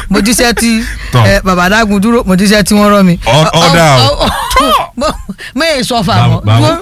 mo jíṣẹ́ tí Tọ́. ẹ, bàbá dágun dúró mo jíṣẹ́ tí wọ́n rán mi. Ọ- ọ̀dà o. mo èè sọ fà báwo mọ́ báwo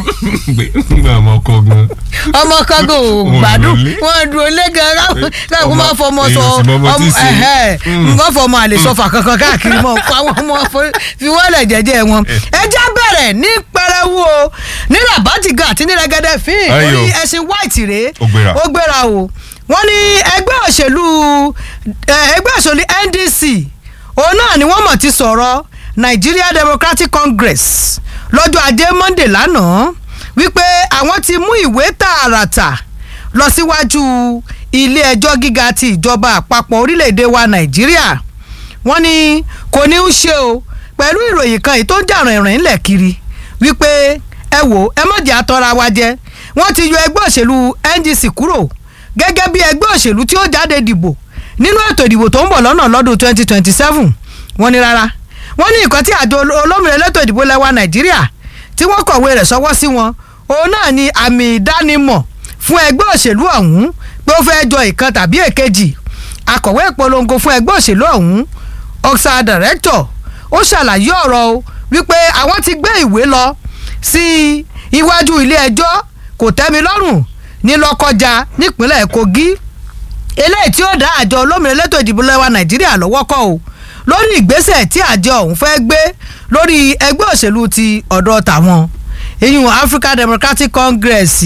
gbé ọmọ ọkọ gan. ọmọ kango Wọn gbádùn lọlé. wọn dúró lé gan káàkó ọmọ- máa fọmọ sọ èèyàn sì mọ ọmọ tí ì ṣe. ẹhẹ Mm. wọn fọmọ àlè sọfà kankan káàkiri mọ kó àwọn ọmọ fo- fi wọlé jẹ́jẹ́ wọn. ẹjẹ bẹ̀rẹ̀ ní pẹrẹwu o ní rabatiga àti ní rẹgẹdẹ fín Ayo. orí ẹṣin white rèé Ó gbéra. ó gbéra o wọ́n ní ẹgbẹ́ òṣèlú ẹ, ẹgbẹ́ òṣèlú NDC òun náà ni wọ́n mọ̀ ti sọ̀rọ̀ Nigeria Democratic Congress lọ́jọ́ ajé Monday lánàá wípé àwọn ti mú ìwé tààràtà lọ síwájú ilé ẹjọ́ gíga ti ìjọba àpapọ̀ orílẹ̀-èdè wa Nàìjíríà wọ́n ní kò ní í ṣe o pẹ̀lú ìròyìn kan èyí tó ń jà rìnrìn ńlẹ̀ kiri wípé ẹ wò ẹ má jẹ́ àtọ́ra wa jẹ wọ́n ti yọ ẹgbẹ́ òṣèlú NDC kúrò gẹ́gẹ́ bí ẹgbẹ́ òṣèlú tí ó jáde dìbò nínú ètò ìdìbò tó ń bọ̀ lọ́nà lọ́dún 2027 wọ́n ní rárá wọ́n ní nǹkan tí àjọ olómìnira elétò ìdìbò lẹ́wà Nàìjíríà tí wọ́n kọ̀wé rẹ̀ sọwọ́ sí wọn òun náà ni àmì ìdánimọ̀ fún ẹgbẹ́ òṣèlú ọ̀hún pé ó fẹ́ jọ ìkan tàbí èkejì akọ̀wé ìpolongo fún ẹgbẹ́ òṣèlú ọ̀hún ọ̀sà director ó ṣàlàyé ọ̀rọ̀ o wípé àwọn ti gbé ìwé lọ sí iwájú ilé ẹjọ́ kò tẹ́mi lọ́rùn ní lọ́kọjá nípínlẹ̀ Kogi eléyìí tí ó dá àjọ olómìnira elétò ìdìbò lẹ́wà Nàìjíríà lọ́wọ́ kọ́ o lórí ìgbésẹ̀ tí àjọ ọ̀hún fẹ́ gbé lórí ẹgbẹ́ òṣèlú ti ọ̀dọ̀ tàwọn ìyún African Democratic Congress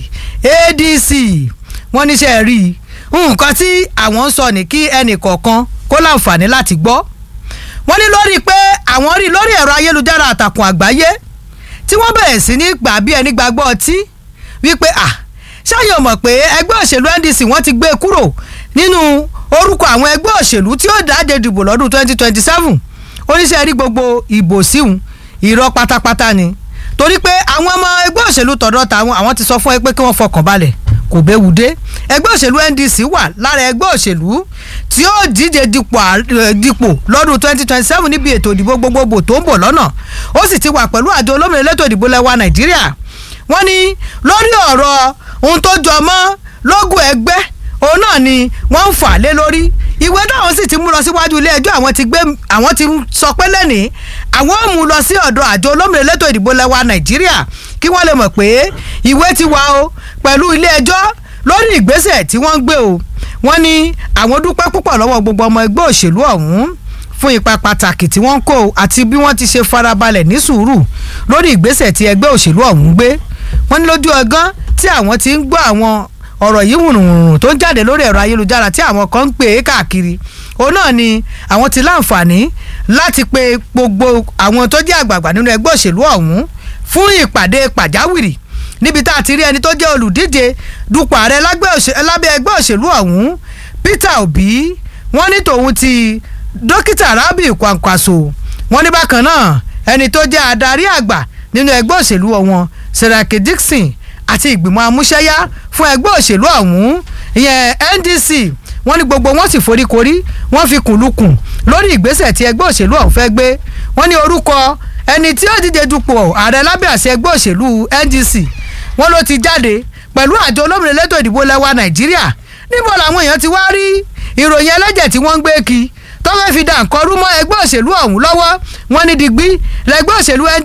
ADC wọ́n níṣẹ́ rí i nǹkan tí àwọn ń sọ ní kí ẹnì kọ̀ọ̀kan kó láǹfààní láti gbọ́ wọ́n ní lórí pé àwọn rí lórí ẹ̀rọ ayélujára àtàkùn àgbáyé tí wọ́n bẹ̀rẹ̀ sí ní gbà bí ẹni gbàgbọ́ ọtí wípé à ṣáyọ̀ mọ̀ pé ẹgbẹ́ òṣèlú NDC wọ́n ti gbé e kúrò nínú orúkọ àwọn ẹgbẹ́ òṣèlú tí ó dáde dìbò lọ́dún 2027 oníṣẹ́ rí gbogbo ìbò síhun irọ́ pátápátá ni torí pé àwọn ọmọ ẹgbẹ́ òṣèlú tọ̀dọ̀ tàwọn àwọn ti sọ fún ẹ pé kí wọ́n fọkàn balẹ̀ kò béwu dé ẹgbẹ́ òṣèlú NDC wà lára ẹgbẹ́ òṣèlú tí ó díje dipò ààrẹ- dipò lọ́dún 2027 níbi ètò ìdìbò gbogbogbò tó ń bọ̀ lọ́nà ó sì ti wà pẹ̀lú àjọ olómìnira elétò ìdìbò lẹ́wà Nàìjíríà wọ́n ní lórí ọ̀rọ̀ ohun tó jọ mọ́ lógún ẹgbẹ́ òun náà ni wọ́n ń fà lé lórí ìwé táwọn sì ti mú lọ síwájú ilé ẹjọ́ àwọn ti gbé àwọn ti sọ pé lẹ́nìí àwọn ò mú lọ sí ọ̀dọ̀ àjọ olómìnira elétò ìdìbò lẹ́wà Nàìjíríà kí wọ́n lè mọ̀ pé ìwé ti wà o pẹ̀lú ilé ẹjọ́ lórí ìgbésẹ̀ tí wọ́n ń gbé o wọ́n ní àwọn dúpẹ́ púpọ̀ lọ́wọ́ gbogbo ọmọ ẹgbẹ́ òṣèlú ọ̀hún fún ipa pàtàkì tí wọ́n ń kó àti bí wọ́n ti ṣe farabalẹ̀ ní sùúrù lórí ìgbésẹ̀ tí ẹgbẹ́ òṣèlú ọ̀hún gbé wọ́n ní lójú ọgán tí àwọn ti ń gbọ́ àwọn ọ̀rọ̀ yìí wùrùwùrù tó ń jáde lórí ẹ̀rọ ayélujára tí àwọn kan ń pè é káàkiri òun náà ni àwọn ti láǹfààní láti pe gbogbo àwọn tó jẹ́ àgbààgbà nínú ẹgbẹ́ òṣèlú ọ̀hún fún ìpàdé pàjáwìrì níbi tá a ti rí ẹni tó jẹ́ olùdíje dupò ààrẹ lábẹ́ òṣè- lábẹ́ ẹgbẹ́ òṣèlú ọ̀hún Peter Obi wọ́n ní tòun ti dókítà Rabi Kwankwaso wọ́n ní bákan náà ẹni tó jẹ́ adarí àgbà nínú ẹgbẹ́ òṣèlú wọn Seraki Dixon àti ìgbìmọ̀ amúṣẹ́yá fún ẹgbẹ́ òṣèlú ọ̀hún ìyẹn NDC wọ́n ní gbogbo wọn sì foríkorí wọ́n fi kùnlùkùn lórí ìgbésẹ̀ tí ẹgbẹ́ òṣèlú ọ̀hún fẹ́ gbé wọ́n ní orúkọ ẹni tí ó díje dupò ààrẹ lábẹ́ àṣẹ ẹgbẹ́ òṣèlú NDC wọ́n ló ti jáde pẹ̀lú àjọ olómìnira elétò ìdìbò lẹ́wà Nàìjíríà níbo làwọn èèyàn ti wá rí ìròyìn ẹlẹ́jẹ̀ tí wọ́n ń gbé kí tó fẹ́ fi dà nǹkan rú mọ́ ẹgbẹ́ òṣèlú ọ̀hún lọ́wọ́ wọ́n ní digbí lẹ́gbẹ́ òṣèlú NDC